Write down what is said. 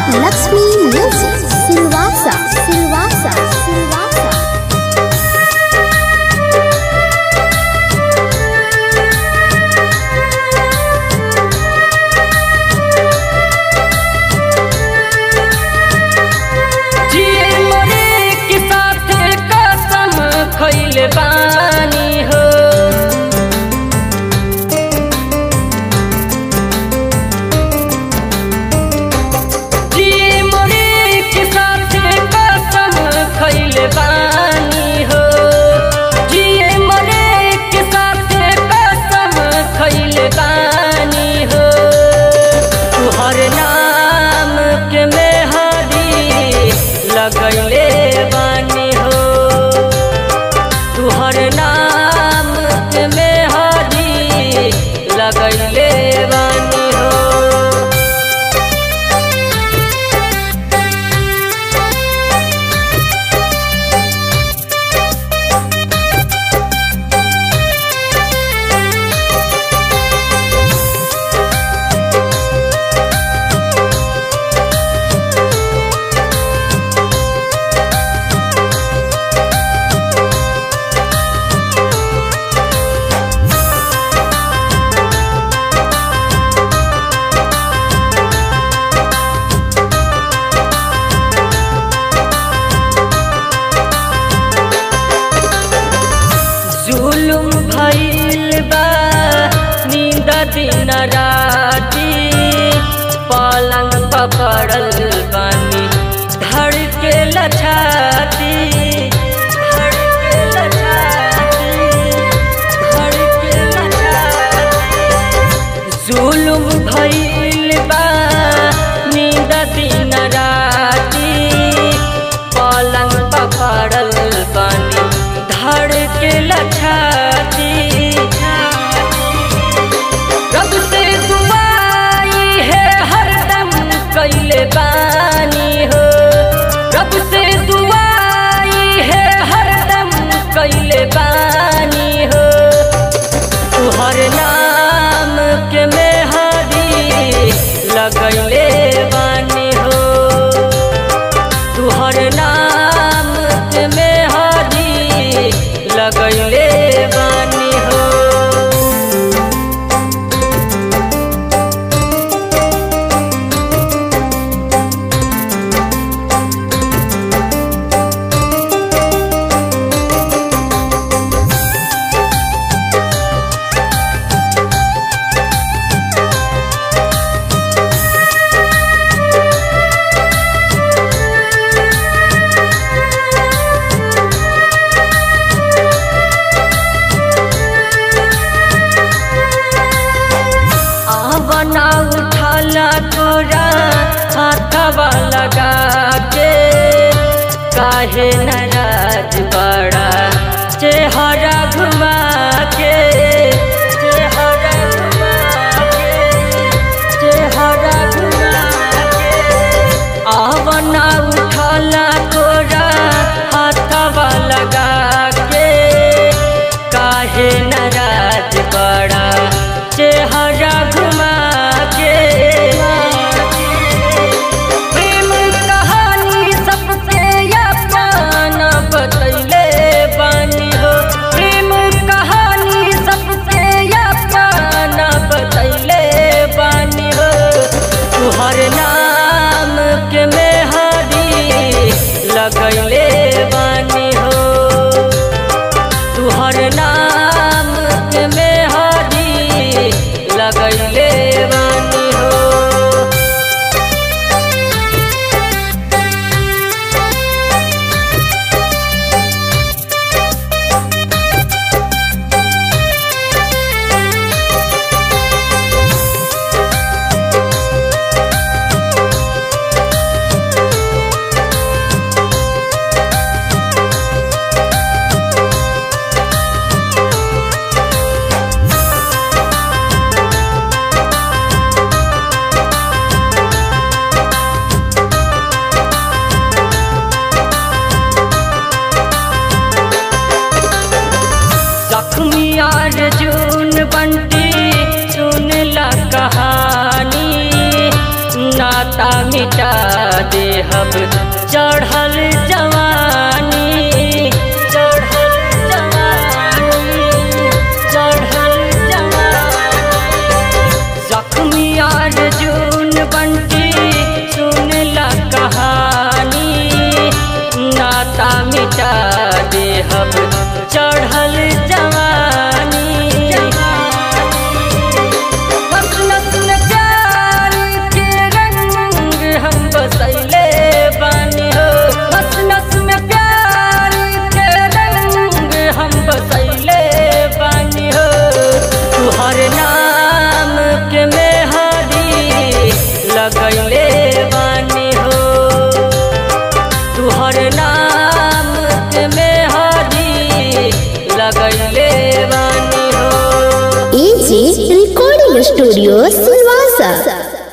Lakshmi Music. Silvassa, Silvassa, Silvassa. जिए मरे के साथ कसम खइल बानी हो जिए मरे के साथ कसम खइल बानी हो जिए मरे के साथ कसम खइल बानी हो तुहर नाम के मेहदी लगैले बानी हो तुहर नाम के मेहदी लगैले बानी हो जुलुम भइल बा नींद दिन राती पलंग पकड़ल बानी धड़के लछाती धड़के लछाती धड़के लछाती जुलुम भइल बा नींद दिन राती पलंग पकड़ल बानी धड़के लछाती रब से दुआई है हरदम कैले बानी हो रब से दुआई है हरदम कैले बानी हो तुहर नाम के मेहदी लगैले बानी हो तुहर नाम के मेहदी लगैले बानी हो बना उठाला तोरा हाथवा लगा के काहे नाराज बड़ा चेहरा घुमा के चेहरा घुमा के चेहरा घुमा के आवना उठाला तोरा हाथवा लगा के काहे नाराज बड़ा चेहरा घुमा के प्रेम कहानी सबके अपना बतैले बानी हो मिटा देहब चढ़ल जवानी चढ़ल जवानी चढ़ल जवानी जख्मी अर्जुन बंटी सुनला कहानी नाता मिटा देहब चढ़ल जवानी बस नस में प्यार के रंग हम बसैले बानी हो बस नस में प्यार के रंग हम बसैले बानी हो तुहर नाम के मेहदी लगैले बानी हो तुहर नाम के मेहदी लगैले बानी हो AG Recording Studio Silvassa.